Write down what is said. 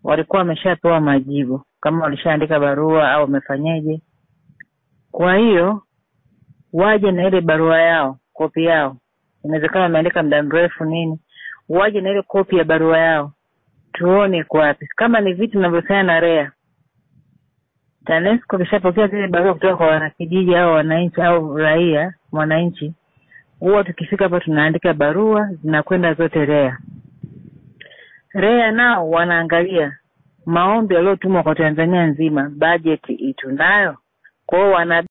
walikuwa wameshapewa majibu kama walishaandika barua au wamefanyeje. Kwa hiyo waje na ile barua yao, kopi yao, inawezekana wameandika muda mrefu nini, waje na ile kopi ya barua yao tuone iko wapi. Kama ni vitu vinavyohusiana na REA, TANESCO kishapokea zile barua kutoka kwa wanakijiji au wananchi au raia mwananchi, huwa tukifika hapo tunaandika barua zinakwenda zote REA. REA nao wanaangalia maombi yaliyotumwa kwa Tanzania nzima, bajeti itunayo, kwa hiyo wana